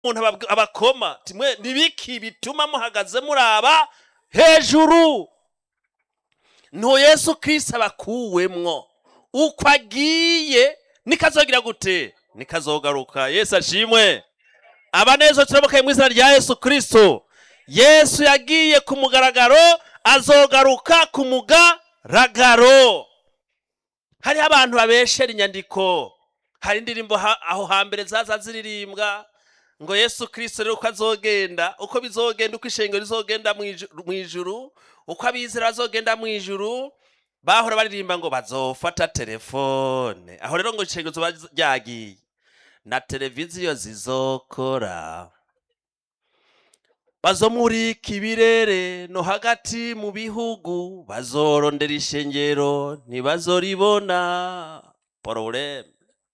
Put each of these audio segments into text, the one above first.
umuntu ababw- abakoma timwe nibiki bituma muhagaze muraba hejuru nto yesu kristo abakuwemwo uko agiye nikazogira gute nikazogaruka yesu ashimwe abanezo turamukaye mu izina rya yesu kristo yesu yagiye ku mugaragaro azogaruka ku mugaragaro hariho abantu babeshera inyandiko hari indirimbo ha- aho hambere zaza ziririmbwa ngo yesu kirisito rero uko azogenda uko bizogenda uko ishengero rizogenda mu iju- mu ijuru uko abizera bazogenda mu ijuru bahora baririmba ngo bazofata telefone aho rero ngo ishengero zoba ryagiye na televiziyo zizokora bazomurika ibirere no hagati mu bihugu bazorondera ishengero ntibazoribona pororeme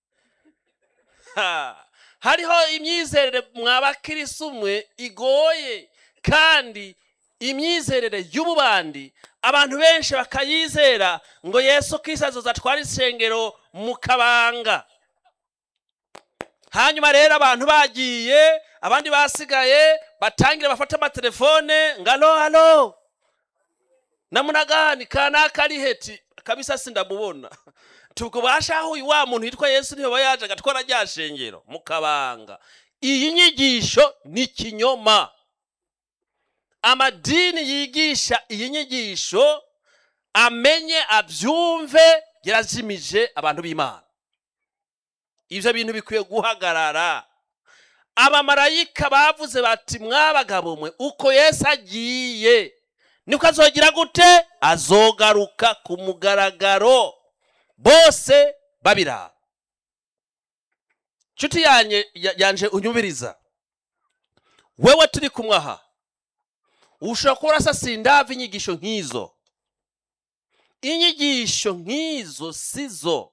Ha! hariho imyizerere mwabakirisi umwe igoye kandi imyizerere y'ububandi abantu benshi bakayizera ngo yesu kirisi azoza atwara ishengero mu kabanga hanyuma rero abantu bagiye abandi basigaye batangira bafata amatelefone ngo alo alo namunagani kanaka ari heti kabisa sindamubona tubwo bashaho uyu wa muntu yitwa yesu niyo yaje agatwara rya shengero mu kabanga iyi nyigisho ni kinyoma amadini yigisha iyi nyigisho amenye abyumve yarazimije abantu b'imana ibyo bintu bikwiye guhagarara abamarayika bavuze bati mwabagabo mwe uko yesu agiye niko azogira gute azogaruka ku mugaragaro bose babiraba nshuti yanye ya- yanje unyumviriza wewe turi kumwe aha ushobora kuba urasasiye indava inyigisho nk'izo inyigisho nk'izo sizo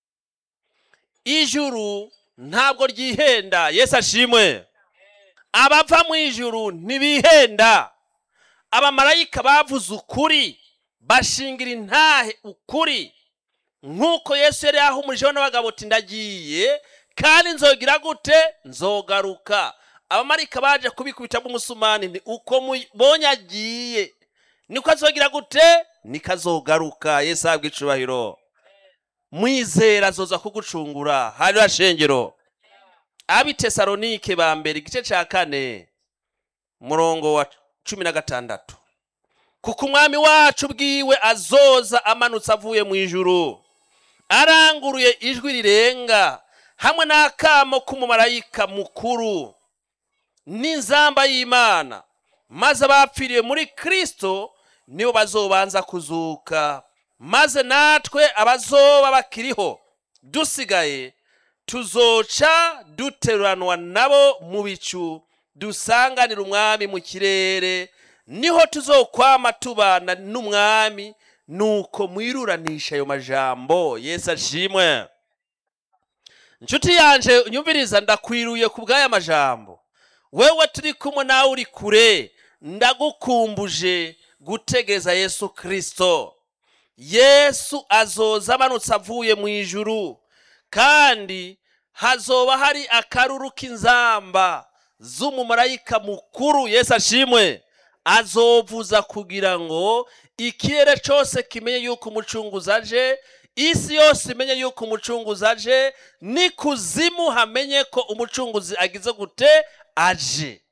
ijuru ntabwo ryihenda yesu ashimwe abava mu ijuru ntibihenda abamarayika bavuze ukuri bashingira intahe ukuri nk'uko yesu yari yahumurijeho n'abagabo ati ndagiye kandi nzogira gute nzogaruka abamarayika baje kubikubita bw'umusumani ni uko mubonye agiye niko azogira gute niko azogaruka yesu ahabwa icubahiro mwizera azoza kugucungura hariya shengero ab'i tesalonike ba mbere igice cya kane murongo wa cumi na gatandatu kuko umwami wacu bwiwe azoza amanutse avuye mu ijuru aranguruye ijwi rirenga hamwe n'akamo k'umumarayika mukuru n'inzamba y'imana maze abapfiriye muri kristo nibo bazobanza kuzuka maze natwe abazoba bakiriho dusigaye tuzoca duteruranwa nabo mu bicu dusanganira umwami mu kirere niho tuzokwama tubana n'umwami nuko mwiruranisha ayo majambo yesu ashimwe inshuti yanje nyumviriza ndakwiruye ku bw'aya majambo wewe turi kumwe nawe uri kure ndagukumbuje gutegeza yesu kirisito yesu azoza amanutse avuye mu ijuru kandi hazoba hari akaruru k'inzamba z'umumarayika mukuru yesu ashimwe azovuza kugira ngo ikirere cyose kimenye yuko umucunguzi aje isi yose imenye yuko umucunguzi aje n'ikuzimu hamenye ko umucunguzi agize gute aje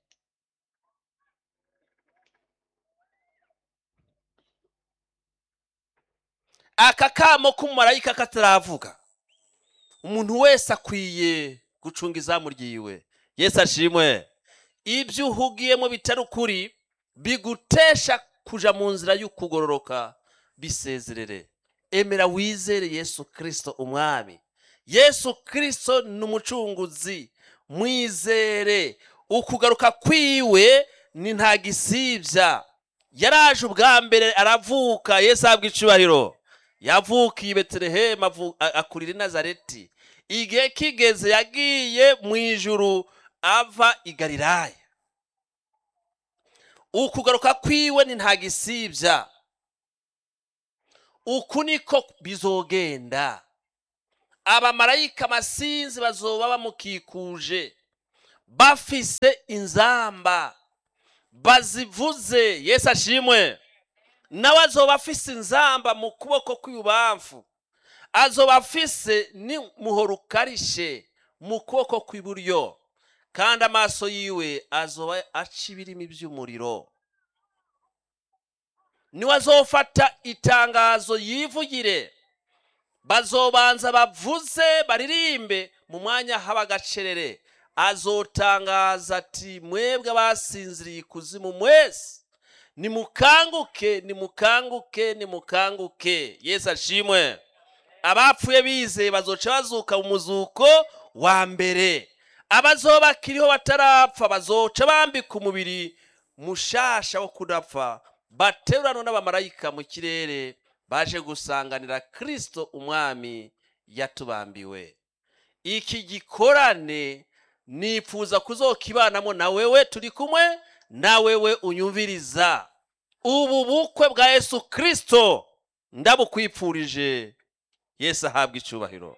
aka kamo k'umumarayika kataravuga umuntu wese akwiye gucunga izamu ryiwe yesu ashimwe ibyo uhugiyemo bitari ukuri bigutesha kuja mu nzira y'ukugororoka bisezerere emera wizere yesu kirisito umwami yesu kirisito ni umucunguzi mwizere ukugaruka kwiwe ni nta gisibya yaraje ubwa mbere aravuka yesu ahabwa icubahiro yavukiye i betelehemu avu- a- akurira i nazareti igihe kigeze yagiye mu ijuru ava i galilaya ukugaruka kwiwe ni nta gisibya uku niko bizogenda abamarayika amasinzi bazoba bamukikuje bafise inzamba bazivuze yesu ashimwe nawe azoba afise inzamba mu kuboko kw'ibubamfu azoba afise n'umuhoro ukarishe mu kuboko kw'iburyo kandi amaso yiwe azoba aca ibirimi by'umuriro niwe azofata itangazo yivugire bazobanza bavuze baririmbe mu mwanya haba agacerere azotangaza ati mwebwe abasinziriye ikuzimu mwese nimukanguke nimukanguke nimukanguke yesu ashimwe abapfuye bizeye bazoca bazuka mu muzuko wa mbere abazoba bakiriho batarapfa bazoca bambika umubiri mushasha wo kudapfa baterurano n'abamarayika mu kirere baje gusanganira kirisito umwami yatubambiwe iki gikorane nifuza kuzokibanamo na wewe turi kumwe na wewe unyumviriza ubu bukwe bwa yesu kirisito ndabukwipfurije yesu ahabwa icyubahiro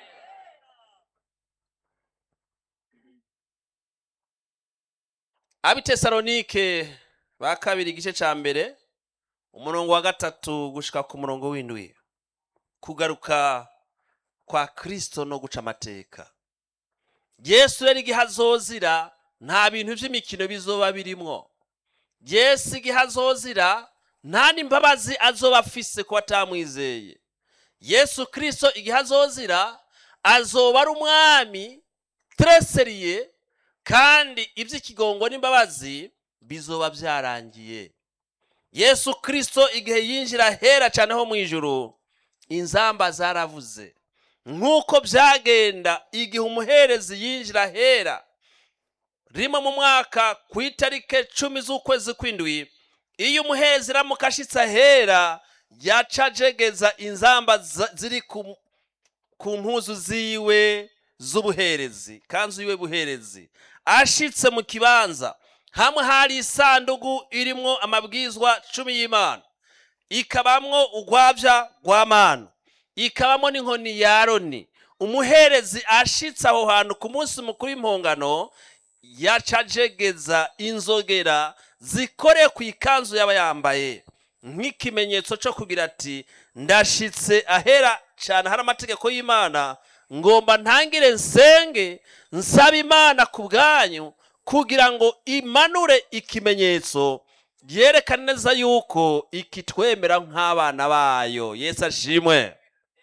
abitesalonike ba kabiri igice cya mbere umurongo wa gatatu gushika ku murongo w'indwi kugaruka kwa kirisito no guca amateka yesu rero igihe azozira nta bintu by'imikino bizoba birimwo yesu igihe azozira nta n'imbabazi azoba afise ko atamwizeye yesu kirisito igihe azozira azoba ari umwami tereseriye kandi iby'ikigongo n'imbabazi bizoba byarangiye yesu kirisito igihe yinjira hera cyane ho mu ijuru inzamba zaravuze nk'uko byagenda igihe umuherezi yinjira hera rimwe mu mwaka ku itariki cumi z'ukwezi kw'indwi iyo umuherezi iramuka ashitse ahera yaca ajegeza inzamba ziri ku mpuzu ziwe z'ubuherezi kanzu yiwe buherezi ashitse mu kibanza hamwe hari isanduku irimwo amabwizwa cumi y'imana ikabamwo urwabya rwa manu ikabamo n'inkoni ya aroni umuherezi ashitse aho hantu ku munsi mukuru w'impongano yacajegeza inzogera zikore ku ikanzu yaba yambaye nk'ikimenyetso cyo kugira ati ndashitse ahera cyane hari amategeko y'imana ngomba ntangire nsenge nsaba imana ku bwanyu kugira ngo imanure ikimenyetso yerekane neza yuko ikitwemera nk'abana bayo yesu ashimwe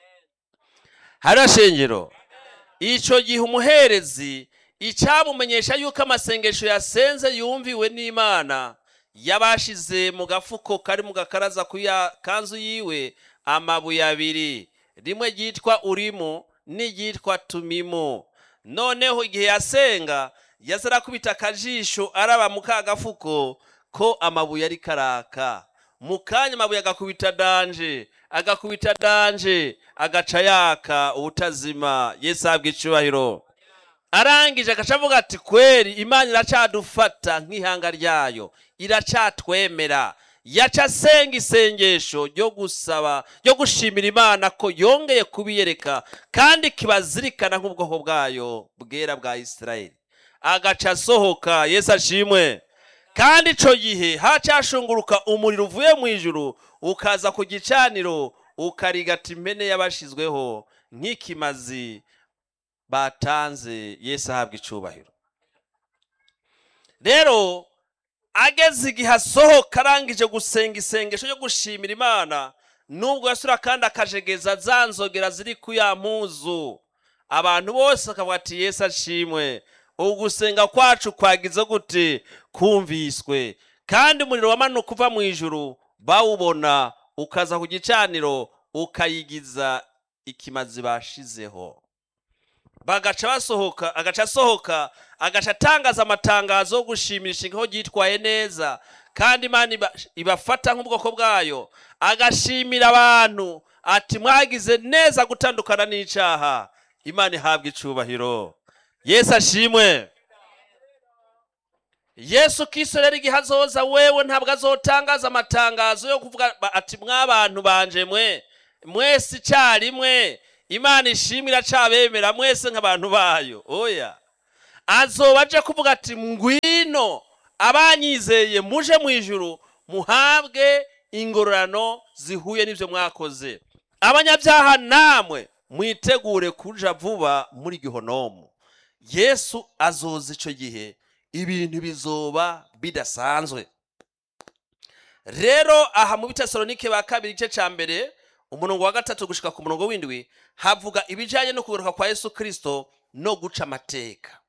hariya shengero icyo gihe umuherezi icyamumenyesha yuko amasengesho yasenze yumviwe n'imana yabashize mu gafuko kari mu gakaraza ku kanzu yiwe amabuye abiri rimwe ryitwa urimu n'iryitwa tumimu noneho igihe yasenga yaza arakubita akajisho araba mu ka gafuko ko amabuye ari karaka mu kanya amabuye agakubita danje agakubita danje agaca yaka ubutazima yesu ahabwa icyubahiro arangije agaca avuga ati kweri imana iracadufata nk'ihanga ryayo iracatwemera yaca asenga isengesho ryo gusaba ryo gushimira imana ko yongeye kubiyereka kandi kibazirikana nk'ubwoko bwayo bwera bwa isirayeli agaca asohoka yesu ashimwe kandi icyo gihe hacashunguruka umuriro uvuye mu ijuru ukaza ku gicaniro ukarigata impene y'abashizweho nk'ikimazi batanze yesu ahabwa icyubahiro rero ageze igihe asohoka arangije gusenga isengesho ryo gushimira imana nubwo yasura kandi akajegeza za nzogera ziri ku ya mpuzu abantu bose bakavuga ati yesu ashimwe ugusenga kwacu kwagize gute kumviswe kandi umuriro wamanuka uva mu ijuru bawubona ukaza ku gicaniro ukayigiza ikimazi bashizeho bagaca basohoka agaca asohoka agaca atangaza amatangazo yo gushimisha ingo ryitwaye neza kandi imana ibafata nk'ubwoko bwayo agashimira abantu ati mwagize neza gutandukana n'icyaha imana ihabwa icubahiro yesu ashimwe yesu kiso rero igihe azoza wewe ntabwo azotangaza amatangazo yo kuvuga ati mwabantu banje mwe mwese icyarimwe imana ishimwe iracabemera mwese nk'abantu bayo oya azoba aje kuvuga ati ngwino abanyizeye muje mu ijuru muhabwe ingororano zihuye n'ibyo mwakoze abanyabyaha namwe mwitegure kuja vuba muri gihonomu yesu azoza icyo gihe ibintu bizoba bidasanzwe rero aha mu bitesalonike ba kabiri igice cya mbere umurongo wa gatatu gushika ku murongo w'indwi havuga ibijyanye no kugaruka kwa yesu kirisito no guca amateka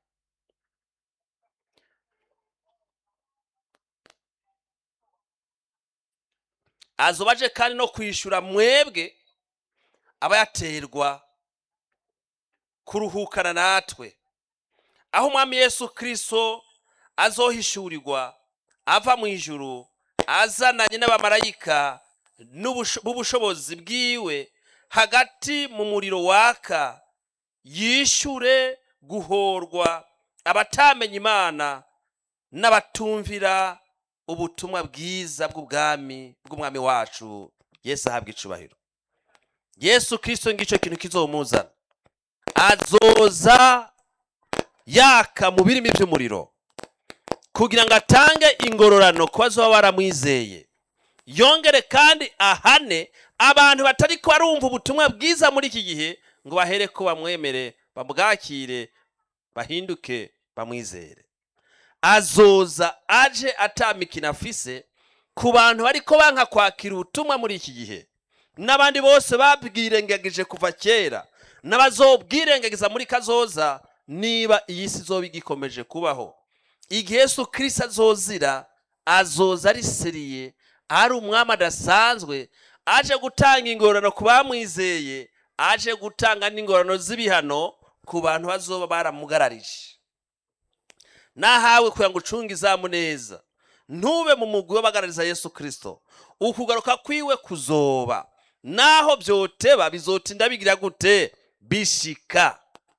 azoba aje kandi no kwishyura mwebwe abayaterwa kuruhukana natwe aho umwami yesu kirisito azohishurirwa ava mu ijuru azananye n'abamarayika b'ubushobozi bwiwe hagati mu muriro waka yishyure guhorwa abatamenya imana n'abatumvira ubutumwa bwiza bw'ubwami bw'umwami wacu yesu ahabwa icubahiro yesu kirisito ngicyo kintu kizomuzana azoza yaka mu birimi by'umuriro kugira ngo atange ingororano ku bazoba baramwizeye yongere kandi ahane abantu batari ko barumva ubutumwa bwiza muri iki gihe ngo bahere ko bamwemere bamwakire bahinduke bamwizere azoza aje atamikina afise ku bantu bariko banka kwakira ubutumwa muri iki gihe n'abandi bose babwirengagije kuva kera n'abazobwirengagiza muri kazoza niba iyi si izoba igikomeje kubaho igihe yesu kirisito azozira azoza ari seriye ari umwami adasanzwe aje gutanga ingororano ku bamwizeye aje gutanga n'ingororano z'ibihano ku bantu bazoba baramugararije nahawe kugira ngo ucunge izamu neza ntube mu mugwi w'abagarariza yesu kirisito ukugaruka kwiwe kuzoba naho byoteba bizotinda bigira gute bishika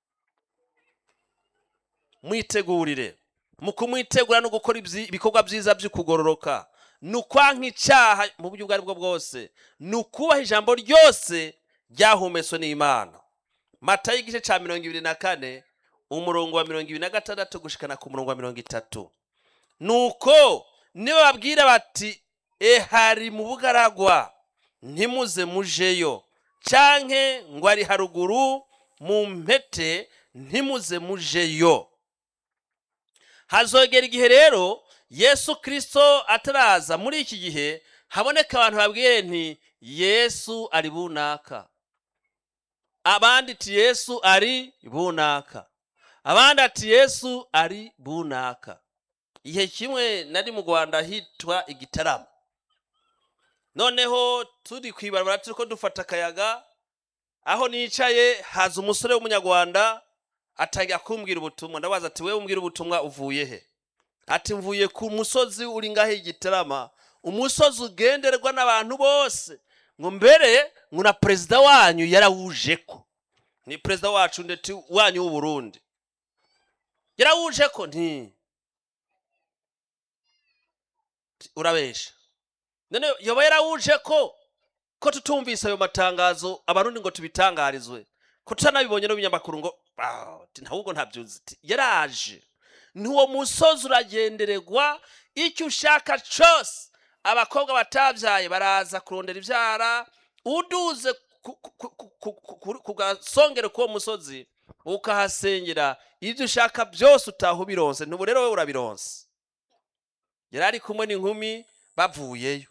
mwitegurire mu kumwitegura no gukora ibikorwa byiza by'ukugororoka ni ukwanka icyaha mu buryo ubwo ari bwo bwose ni ukubaha ijambo ryose ryahumetswe n'imana mata y'igice cya mirongo ibiri na kane umurongo wa mirongo ibiri na gatandatu gushikana ku murongo wa mirongo itatu ni uko niba babwira bati ehari mu bugaragwa ntimuze mujeyo canke ngo ari haruguru mu mpete ntimuze mujeyo hazogera igihe rero yesu kirisito ataraza muri iki gihe haboneka abantu babwiye nti yesu ari bunaka abandi ati yesu ari bunaka abandi ati yesu ari bunaka igihe kimwe nari mu rwanda hitwa igitaramo noneho turi ku ibarabara turi ko dufata akayaga aho nicaye haza umusore w'umunyarwanda atangira kumbwira ubutumwa ndabaza ati wewe umbwira ubutumwa uvuye he ati mvuye ku musozi uri ngaho igitarama umusozi ugenderwa n'abantu bose ngo mbere ngo na perezida wanyu yarawuje ko ni perezida wacu ndetse wanyu w'uburundi yarawuje ko nti urabesha none yoba yarawuje ko ko tutumvise ayo matangazo abarundi ngo tubitangarizwe ko tutanabibonye no binyamakuru ngo ahubwo ntabyuzi yaraje n'uwo musozi uragendererwa icyo ushaka cyose abakobwa batabyaye baraza kurondera ibyara uduze ku gasongero k'uwo musozi ukahasengera ibyo ushaka byose utaha ubironse ntubu rero wowe urabironse yari ari kumwe n'inkumi bavuyeyo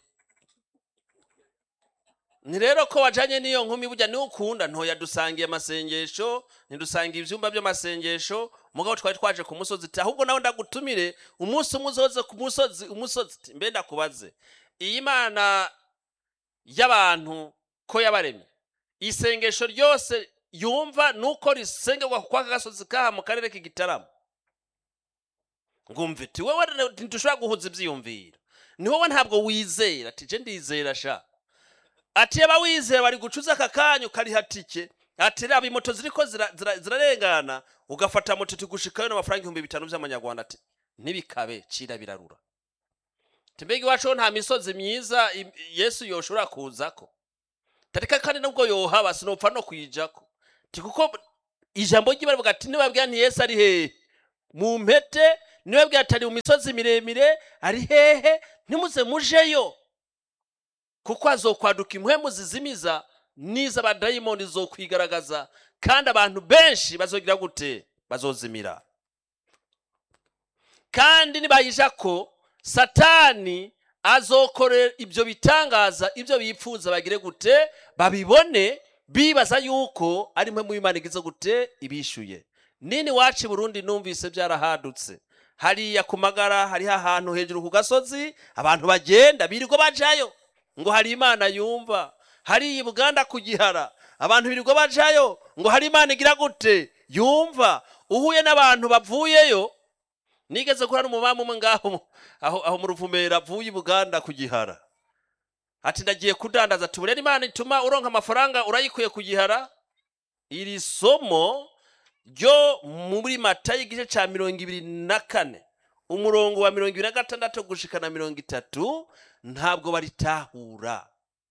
ni rero ko wajyanye n'iyo nkumi burya niwe ukunda ntoya dusangiye amasengesho ntidusangiye ibyumba by'amasengesho mugabo twari twaje ku musozi ahubwo nawe ndagutumire umunsi umwe uzoze ku musozi umusozi mbe ndakubaze iyi mana y'abantu ko yabaremye isengesho ryose yumva ni uko risengerwa kwa gasozi kaha mu karere k'igitaramo ngumva iti wowe ntidushobora guhuza ibyiyumviro ni wowe ntabwo wizera ati je ndizera sha ati yaba wizera bari gucuza aka kanya ukariha tike ati raba imoto ziriko zirarengana ugafata moto tigushikayo n'amafaranga ibihumbi bitanu by'amanyarwanda ati ntibikabe cira birarura mbega iwacu nta misozi myiza yesu yoshobora kuzako tarika kandi nubwo yohaba sinopfa no kuyijako kuko ijambo ry'ibara ati nibabwira nti yesu ari hehe mu mpete niwe bwatari mu misozi miremire ari hehe ntimuze mujeyo kuko hazokwaduka impwemu zizimiza n'iz'abadayimoni zokwigaragaza kandi abantu benshi bazogira gute bazozimira kandi nibayija ko satani azokorera ibyo bitangaza ibyo bipfuza bagire gute babibone bibaza yuko ari mwe mu Imana igize gute ibishuye nini wacu i burundi numvise byarahadutse hariya ku magara hariho ahantu hejuru ku gasozi abantu bagenda birirwa bajayo ngo hari imana yumva hariya i buganda ku gihara abantu birirwa bajayo ngo hari imana igira gute yumva uhuye n'abantu bavuyeyo nigeze kurana umumamu umwe ngaho aho, aho mu ruvumera avuye i buganda ku gihara ati ndagiye kudandaza tubure imana ituma uronka amafaranga urayikuye ku gihara iri somo ryo muri mata y'igice cya mirongo ibiri na kane umurongo wa mirongo ibiri na gatandatu gushika na mirongo itatu ntabwo baritahura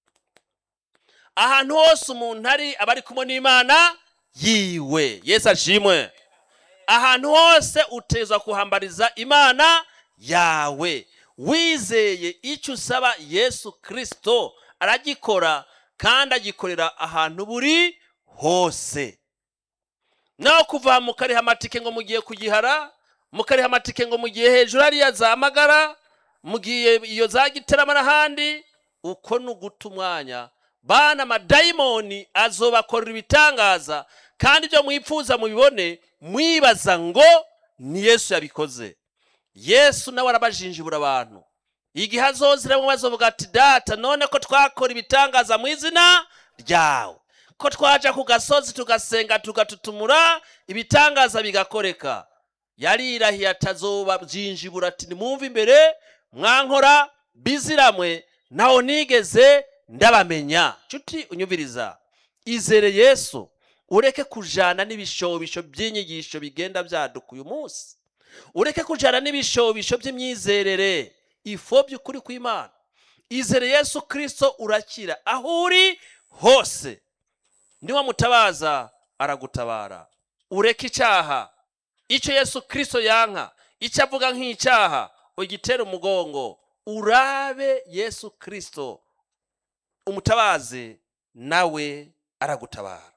ahantu hose umuntu ari aba ari kumwe n'imana yiwe yesu ashimwe ahantu hose utezwa kuhambariza imana yawe wizeye icyo usaba yesu kirisito aragikora kandi agikorera ahantu buri hose naho kuva mukariha amatike ngo mugiye kugihara mukariha amatike ngo mugiye hejuru hariya za magara mugiye iyo za gitarama n'ahandi uko ni uguta umwanya bana amadayimoni azobakorera ibitangaza kandi ibyo mwipfuza mubibone mwibaza ngo ni yesu yabikoze yesu nawe arabajinjibura abantu igihe azoziramo bazovuga ati data none ko twakora ibitangaza mu izina ryawe ko twaja ku gasozi tugasenga tugatutumura ibitangaza bigakoreka yarirahiye atazoba byinjibura ati nimwumve imbere mwankora biziramwe naho nigeze ndabamenya nshuti unyumviriza izere yesu ureke kujana n'ibishobisho by'inyigisho bigenda byaduka uyu munsi ureke kujana n'ibishobisho by'imyizerere ifo by'ukuri kw'imana izere yesu kirisito urakira aho uri hose niwamutabaza aragutabara ureke icyaha icyo yesu kirisito yanka icyo avuga nk'icyaha ugitere umugongo urabe yesu kirisito umutabaze nawe aragutabara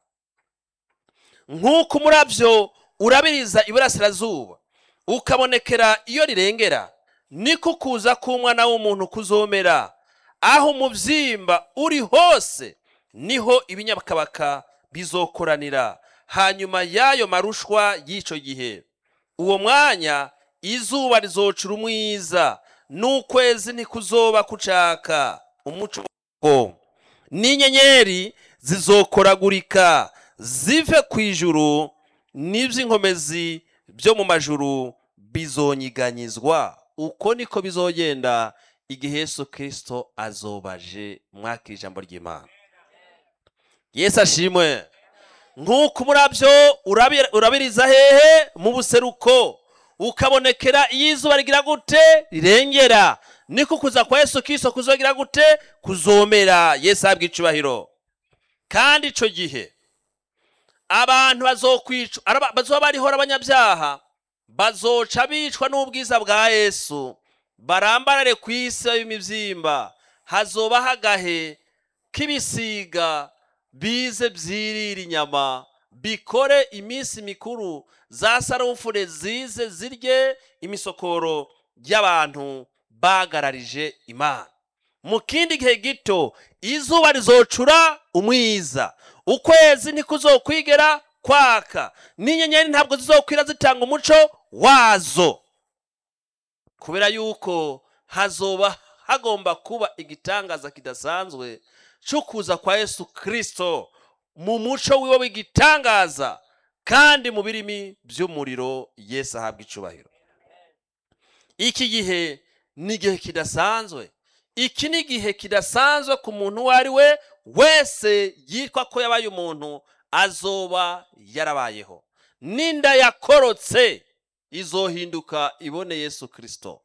nk'uko umurabyo urabiriza iburasirazuba ukabonekera iyo rirengera niko kuza k'umwana w'umuntu kuzomera aho umubyimba uri hose niho ibinyakabaka bizokoranira hanyuma y'ayo marushwa y'icyo gihe uwo mwanya izuba rizocura umwiza n'ukwezi ntikuzoba kucaka umuco n'inyenyeri zizokoragurika zive ku ijuru n'iby'inkomezi byo mu majuru bizonyiganyizwa uko niko bizogenda igihe Yesu kirisito azobaje mwakira ijambo ry'imana yesu ashimwe nk'uko umurabyo urabiriza hehe mu buseruko ukabonekera iyo izuba rigira gute rirengera niko kuza kwa yesu kirisito kuzogira gute kuzomera yesu ahabwa icubahiro kandi icyo gihe abantu bazokwicwa bazoba bariho abanyabyaha bazoca bicwa n'ubwiza bwa yesu barambarare ku isi y'imibyimba hazoba hagahe k'ibisiga bize byirira inyama bikore iminsi mikuru za sarufure zize zirye imisokoro y'abantu bagararije imana mu kindi gihe gito izuba rizocura umwiza ukwezi ntikuzokwigera kwaka n'inyenyeri ntabwo zizokwira zitanga umuco wazo kubera yuko hazoba hagomba kuba igitangaza kidasanzwe cyo kuza kwa yesu kirisito mu muco wiwe w'igitangaza kandi mu birimi by'umuriro yesu ahabwa icubahiro iki gihe ni igihe kidasanzwe iki ni igihe kidasanzwe ku muntu uwo ari we wese yitwa ko yabaye umuntu azoba yarabayeho n'inda yakorotse izohinduka ibone yesu kirisito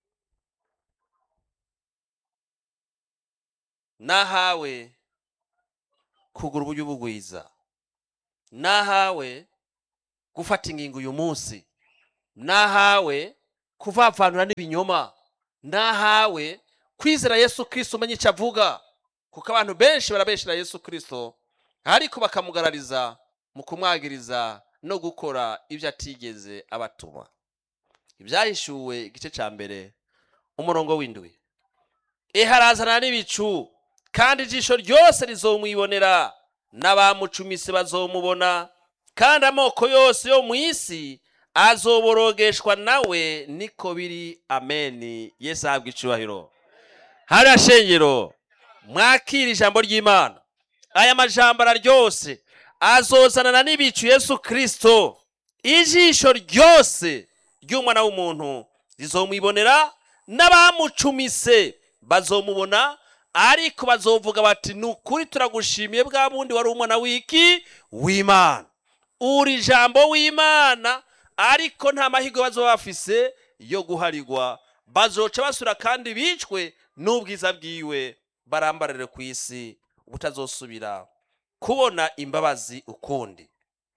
nahawe kugura uburyo bugwiza nahawe gufata ingingo uyu munsi nahawe kuvavanura n'ibinyoma nahawe kwizera yesu kirisito umenye icyo avuga kuko abantu benshi barabeshera yesu kirisito ariko bakamugarariza mu kumwagiriza no gukora ibyo atigeze abatuma ibyahishuwe igice cya mbere umurongo w'indwi iharazana n'ibicu kandi ijisho ryose rizomwibonera n'abamucumise bazomubona kandi amoko yose yo mu isi azoborogeshwa nawe niko biri ameni yesu ahabwa icubahiro hariya shengero mwakira ijambo ry'imana aya majambo araryose azozanana n'ibicu yesu kirisito ijisho ryose ry'umwana w'umuntu rizomwibonera n'abamucumise bazomubona ariko bazovuga bati ni ukuri turagushimiye bwa bundi wari umwana w'iki w'imana uri ijambo w'imana ariko nta mahirwe bazoba bafise yo guharirwa bazoca basura kandi bicwe n'ubwiza bwiwe barambarire ku isi butazosubira kubona imbabazi ukundi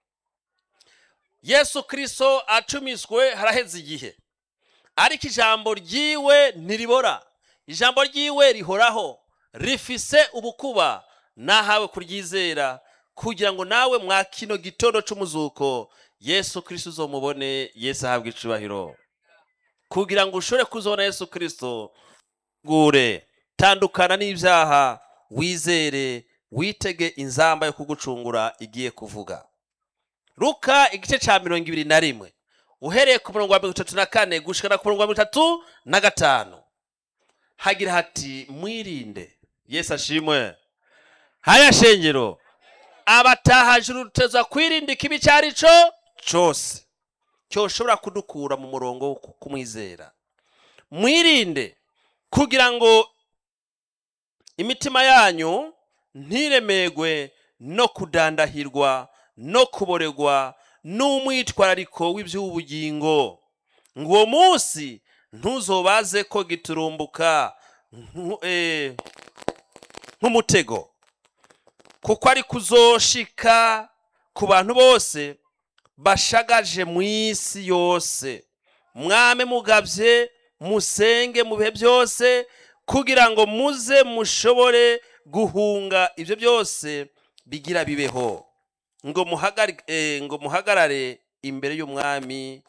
yesu kirisito acumiswe haraheze igihe ariko ijambo ryiwe ntiribora ijambo ryiwe rihoraho rifise ubukuba nahawe kuryizera kugira ngo nawe mwa kino gitondo c'umuzuko yesu kirisito uzomubone yesu ahabwa icubahiro kugira ngo ushobore kuzobona yesu kirisito gure tandukana n'ibyaha wizere witege inzamba yo kugucungura igiye kuvuga ruka igice cya mirongo ibiri na rimwe uhereye ku murongo wa mirongo itatu na kane gushikana ku murongo wa mirongo itatu na gatanu hagira hati mwirinde yesu ashimwe haya shengero abatahajuru ruteza kwirinda ikibi icyo ari cyo cyose cyoshobora kudukura mu murongo wo kumwizera mwirinde kugira ngo imitima yanyu ntiremegwe no kudandahirwa no kuboregwa n'umwitwarariko w'iby'ubugingo ngo uwo munsi ntuzobaze ko giturumbuka nku- eh, nk'umutego kuko ari kuzoshika ku bantu bose bashagaje mu isi yose mwame mugabye musenge mu bihe byose kugira ngo muze mushobore guhunga ibyo byose bigira bibeho ngo muhagari- eh, ngo muhagarare imbere y'umwami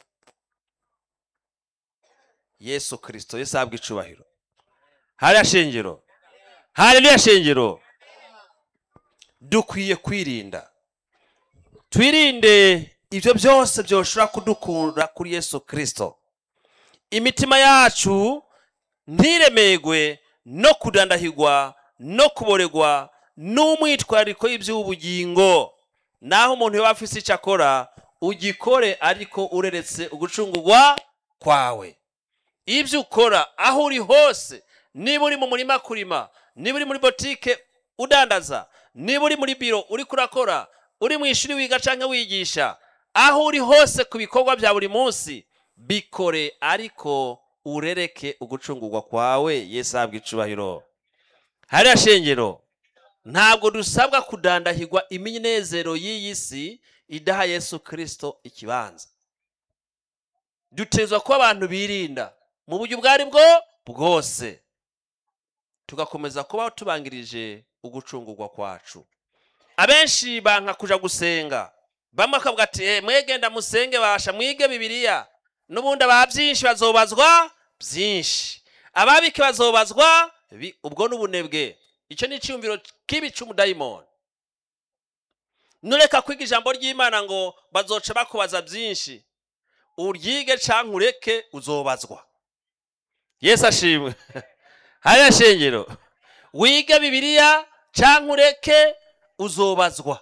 yesu kirisito yesu ahabwa icubahiro hariya shengero hariya shengero dukwiye kwirinda twirinde ibyo byose byoshobora kudukura kuri yesu kirisito imitima yacu ntiremegwe no kudandahirwa no kuboregwa n'umwitwarariko y'iby'ubugingo naho umuntu yaba afise icyo akora ugikore ariko ureretse ugucungurwa kwawe ibyo ukora aho uri hose niba uri mu murima kurima niba uri muri botike udandaza niba uri muri biro uri kurakora uri mu ishuri wiga cyangwa wigisha aho uri hose ku bikorwa bya buri munsi bikore ariko urereke ugucungurwa kwawe yesu ahabwa icubahiro hariya shengero ntabwo dusabwa kudandahirwa iminezero y'iyi si idaha yesu kirisito ikibanza dutezwa kuba abantu birinda mu buryo ubwo ari bwo bwose tugakomeza kubaho tubangirije ugucungurwa kwacu abenshi banka kuja gusenga bamwe bakavuga ati "Eh, mwegenda musenge basha mwige bibiliya n'ubundi aba byinshi bazobazwa byinshi ababike bazobazwa bi- ubwo n'ubunebwe icyo ni icyumviro kibi cy'umudayimoni nureka kwiga ijambo ry'imana ngo bazoca bakubaza byinshi uryige canke ureke uzobazwa yesu ashimwe hariya shengero wige bibiliya canke ureke uzobazwa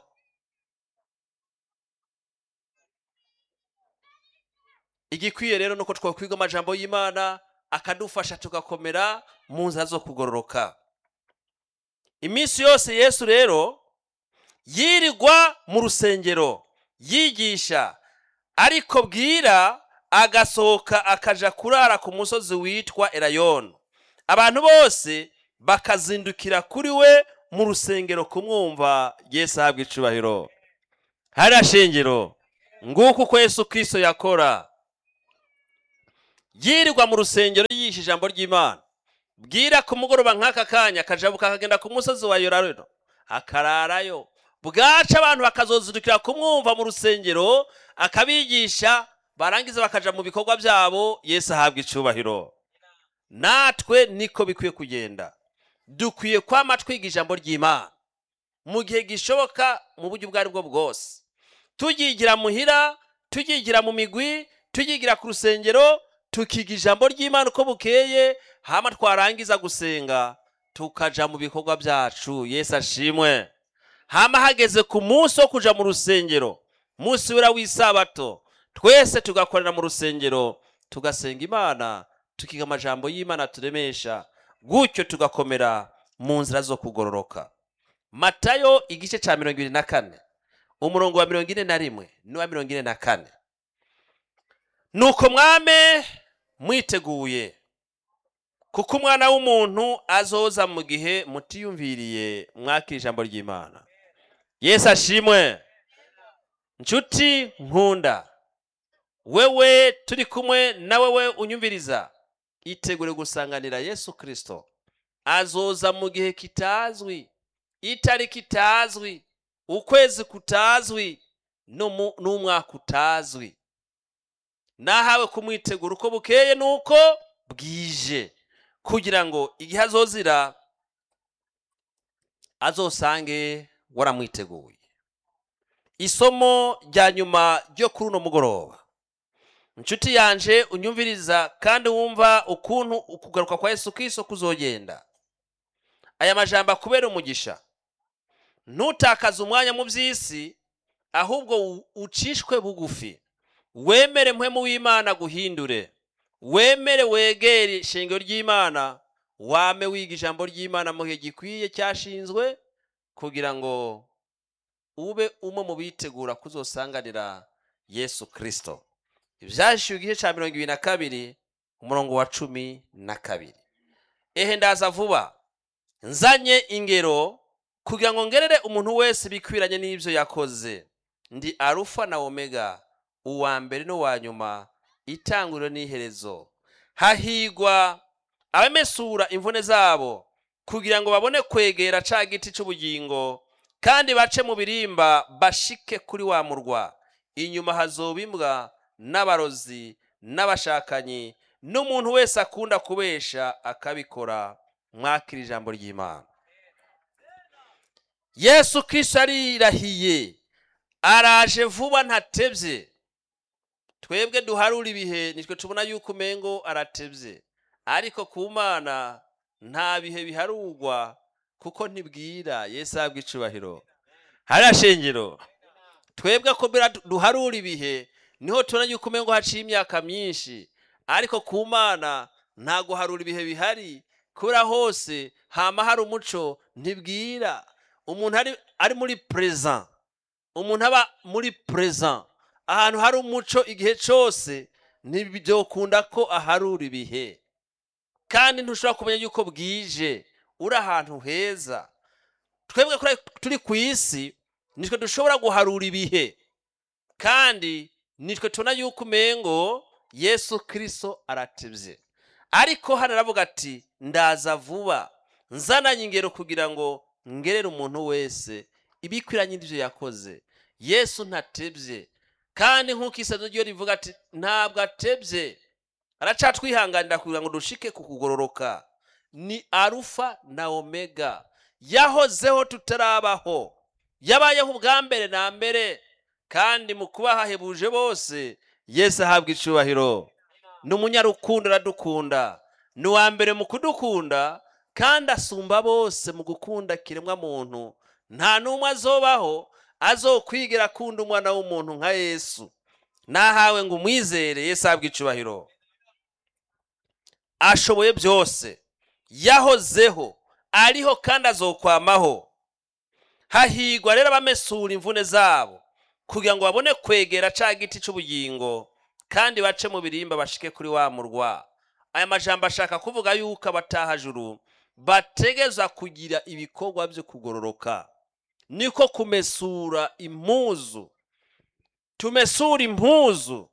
igikwiye rero nuko twakwiga amajambo y'imana akadufasha tugakomera mu nzira zo kugororoka iminsi yose yesu rero yirirwa mu rusengero yigisha ariko bwira agasohoka akaja kurara ku musozi witwa erayoni abantu bose bakazindukira kuri we mu rusengero kumwumva yesu ahabwa icubahiro hariya shengero nguko uko yesu kirisito yakora yirirwa mu rusengero yigisha ijambo ry'imana bwira ku mugoroba nk'aka kanya akajabuka akagenda ku musozi wa yorareno akararayo bwaca abantu bakazozurukira kumwumva mu rusengero akabigisha barangiza bakaja mu bikorwa byabo yesu ahabwa icubahiro natwe niko bikwiye kugenda dukwiye kwama twiga ijambo ry'imana mu gihe gishoboka mu buryo ubwo ari bwo bwose tuyigira muhira tuyigira mu migwi tuyigira ku rusengero tukiga ijambo ry'imana uko bukeye hama twarangiza gusenga tukaja mu bikorwa byacu yesu ashimwe hama hageze ku munsi wo kuja mu rusengero munsi wera w'isabato twese tugakorera mu rusengero tugasenga imana tukiga amajambo y'imana turemesha gutyo tugakomera mu nzira zo kugororoka matayo igice cya mirongo ibiri na kane umurongo wa mirongo ine na rimwe n'uwa mirongo ine na kane nuko mwame mwiteguye kuko umwana w'umuntu azoza mu gihe mutiyumviriye mwakira ijambo ry'imana yesu ashimwe nshuti nkunda wewe turi kumwe na wewe unyumviriza itegure gusanganira yesu kirisito azoza mu gihe kitazwi itariki itazwi ukwezi kutazwi n'umu- n'umwaka utazwi nahawe kumwitegura uko bukeye nuko bwije kugira ngo igihe azozira azosange waramwiteguye isomo rya nyuma ryo kuri uno mugoroba inshuti yanje unyumviriza kandi wumva ukuntu ukugaruka kwa yesu kristo kuzogenda aya majambo akubera umugisha ntutakaze umwanya mu by'isi ahubwo u- ucishwe bugufi wemere mpwemu w'imana guhindure wemere wegere ishingiro ry'imana wame wiga ijambo ry'imana mu gihe gikwiye cyashinzwe kugira ngo ube umwe mu bitegura kuzosanganira yesu kirisito ibyashyuwe igice cya mirongo ibiri na kabiri umurongo wa cumi na kabiri ehe ndaza vuba nzanye ingero kugira ngo ngerere umuntu wese bikwiranye n'ibyo yakoze ndi arufa na omega uwa mbere n'uwa nyuma itanguriro n'iherezo hahigwa abamesura imvune zabo kugira ngo babone kwegera ca giti c'ubugingo kandi bace mu birimba bashike kuri wa murwa inyuma hazoba imbwa n'abarozi n'abashakanyi n'umuntu wese akunda kubesha akabikora mwakira ijambo ry'imana yesu kristo arirahiye araje vuba ntatebye twebwe duharura ibihe nitwe tubona yuko umengo aratebye ariko ku mana nta bihe biharurwa kuko ntibwira yesu ahabwa icubahiro hariya shengero twebwe ko bira duharura ibihe niho tubona yuko umengo haciye imyaka myinshi ariko ku mana nta guharura ibihe bihari kubera hose hama hari umuco ntibwira umuntu ari, ari muri present umuntu aba muri present ahantu hari umuco igihe cyose ntibyokunda ko aharura ibihe kandi ntushobora kumenya yuko bwije uri ahantu heza twebwe kuri- turi ku isi nitwe dushobora guharura ibihe kandi nitwe tubona yuko umengo yesu kirisito aratebye ariko hano aravuga ati ndaza vuba nzananye ingero kugira ngo ngerere umuntu wese ibikwiranye n'ibyo yakoze yesu ntatebye kandi nk'uko isano ryo rivuga ati ntabwo atebye aracatwihanganira kugira ngo dushike ku kugororoka ni arufa na omega yahozeho tutarabaho yabayeho ubwa mbere na mbere kandi mu kuba hahebuje bose yesu ahabwa icubahiro ni umunyarukundo aradukunda ni uwa mbere mu kudukunda kandi asumba bose mu gukunda kiremwa muntu nta n'umwe azobaho azokwigira akunda umwana w'umuntu nka yesu nahawe ngo umwizere yesu ahabwa icubahiro ashoboye byose yahozeho ariho kandi azokwamaho hahigwa rero abamesura imvune zabo kugira ngo babone kwegera ca giti c'ubugingo kandi bace mu birimba bashike kuri wa murwa aya majambo ashaka kuvuga yuko abatahajuru bategeza kugira ibikorwa byo kugororoka niko kumesura impuzu tumesura impuzu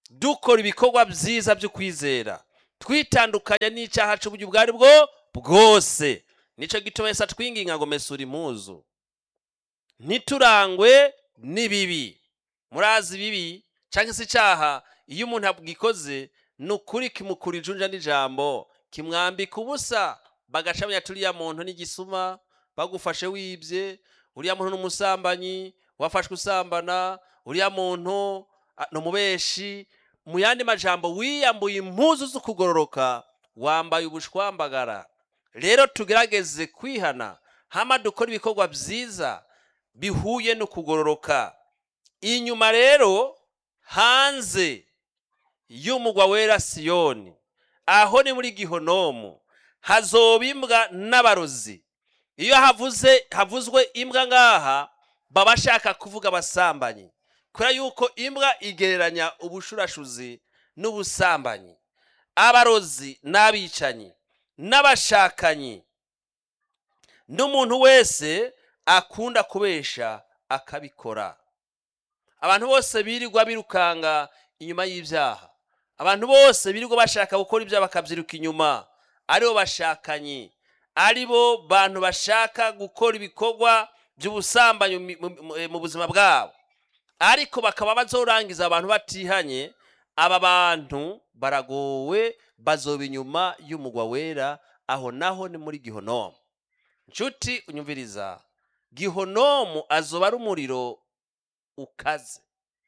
dukora ibikorwa byiza byo kwizera twitandukanya n'icyaha cy'uburyo ubwo ari bwo bwose nicyo gituma yese atwinginga ngo mesura impuzu ntiturangwe n'ibibi murazi ibibi cyangwa se icyaha iyo umuntu abwikoze ni ukuri kimukura ijunja n'ijambo kimwambika ubusa bagaca bamenya turiya muntu n'igisuma bagufashe wibye uriya muntu n'umusambanyi wafashwe usambana uriya muntu a, ni umubeshi mu yandi majambo wiyambuye impuzu zo kugororoka wambaye ubushwambagara rero tugerageze kwihana hama dukora ibikorwa byiza bihuye no kugororoka inyuma rero hanze y'umugwa wera siyoni aho ni muri gihonomu hazoba imbwa n'abarozi iyo havuze havuzwe imbwa ngaha baba bashaka kuvuga abasambanyi kubera yuko imbwa igereranya ubushurashuzi n'ubusambanyi abarozi n'abicanyi n'abashakanyi n'umuntu wese akunda kubesha akabikora abantu bose birirwa birukanga inyuma y'ibyaha abantu bose birirwa bashaka gukora ibyaha bakabyiruka inyuma aribo bashakanyi aribo bantu bashaka gukora ibikorwa by'ubusambanyi mu- mu- mu buzima bwabo ariko bakaba bazorangiza abantu batihanye aba bantu baragowe bazoba inyuma y'umugwa wera aho naho ni muri gihonomu nshuti unyumviriza gihonomu azoba ari umuriro ukaze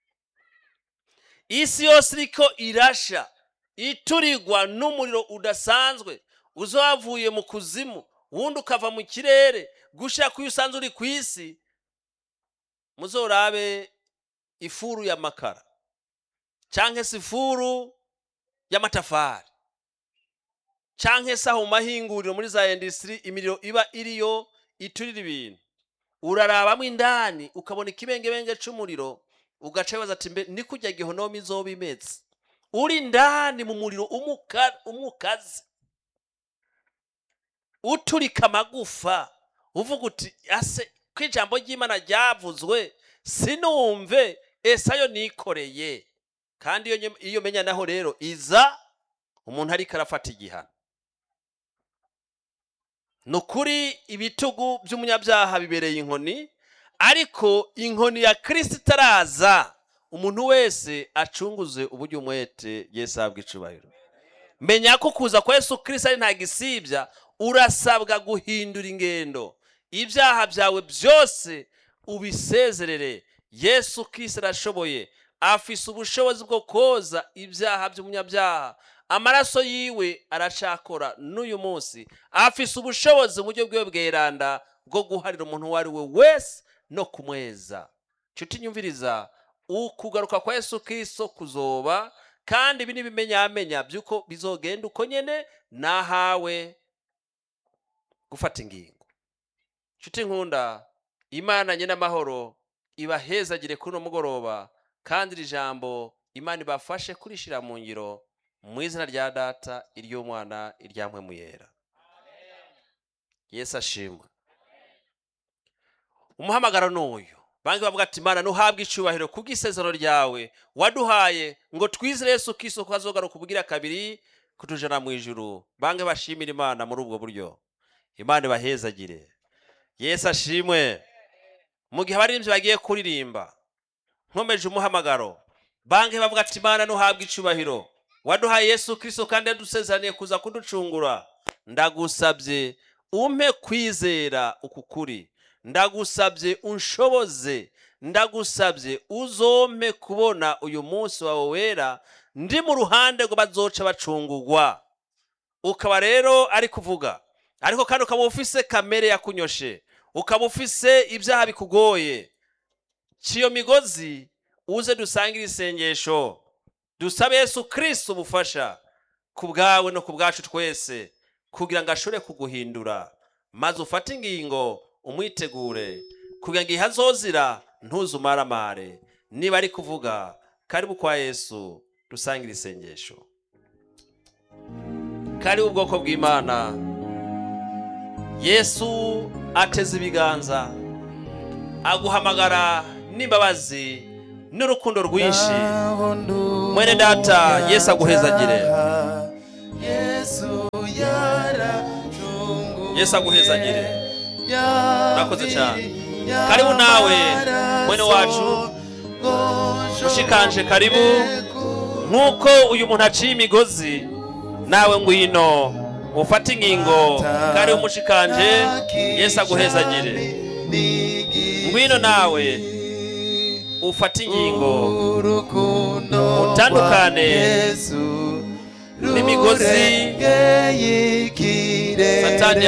isi yose iriko irasha iturigwa n'umuriro udasanzwe uza wavuye mu kuzimu wundi ukava mu kirere gushira kuyo usanzwe uri ku isi muzorabe ifuru y'amakara canke se ifuru y'amatafari canke se aho mu mahinguriro muri za industry imiriro iba iriyo iturira ibintu urarabamo indani ukabona ikibengebenge c'umuriro ugaca wibaza ati mbe ni kurya gihonomi izoba imeze uri indani mu muriro umuka- umukaze uturika amagufa uvuga uti ase ko ijambo ry'imana ryavuzwe sinumve ese ayo nikoreye kandi iyo nye- iyo menya naho rero iza umuntu ariko arafata igihano ni ukuri ibitugu by'umunyabyaha bibereye inkoni ariko inkoni ya kirisita itaraza umuntu wese acunguze uburyo umwete yesu ahabwa icubahiro menya ko kuza kwa yesu kirisita ari nta gisibya urasabwa guhindura ingendo ibyaha byawe byose ubisezerere yesu kirisita arashoboye afise ubushobozi bwo koza ibyaha by'umunyabyaha amaraso yiwe aracakora n'uyu munsi afise ubushobozi mu buryo bwiwe bweranda bwo guharira umuntu uwo ari we wese no kumweza nshuti nyumviriza ukugaruka kwa yesu kirisito kuzoba kandi ibi n'ibimenyamenya by'uko bizogenda uko nyene nahawe gufata ingingo nshuti nkunda imana nyine amahoro ibahezagire kuri uno mugoroba kandi iri jambo imana ibafashe kurishira mu ngiro mu izina rya data iry'umwana iryamwe yera yesu ashimwe umuhamagaro ni uyu banki bavuga ati imana ntuhabwe icyubahiro kubw'isezerano ryawe waduhaye ngo twizere yesu kiso ko azogaruka ubugira kabiri kutujana mu ijuru banki bashimira imana muri ubwo buryo imana ibahezagire yesu ashimwe mu gihe abaririmbyi bagiye kuririmba nkomeje umuhamagaro banki bavuga ati imana ntuhabwe icyubahiro waduhaye yesu kirisito kandi yadusezeraniye kuza kuducungura ndagusabye umpe kwizera uku kuri ndagusabye unshoboze ndagusabye uzompe kubona uyu munsi wawe wera ndi mu ruhande ngo bazoca bacungugwa ukaba rero ari kuvuga ariko kandi ukaba ufise kamere yakunyoshe ukaba ufise ibyaha bikugoye ciyo migozi uze dusangire isengesho dusabe yesu kirisito ubufasha ku bwawe no ku bwacu twese kugira ngo ashobore kuguhindura maze ufate ingingo umwitegure kugira ngo ihazozira ntuzumaramare niba ari kuvuga karibu kwa yesu dusangire isengesho karibu ubwoko bw'imana yesu ateze ibiganza aguhamagara n'imbabazi n'urukundo rwinshi Aho ndu mwene data yesu aguhezagire yesu yaracunguye yesu aguhezagire Urakoze cyane. Karibu nawe, mwene wacu. mushikanje karibu nk'uko uyu muntu aciye imigozi nawe ngwino ufate ingingo karibu mushikanje yesu aguhezagire ngwino nawe ufate ingingo urukundo Utandukane rwa Yesu n'imigozi rurengeye ikirere satani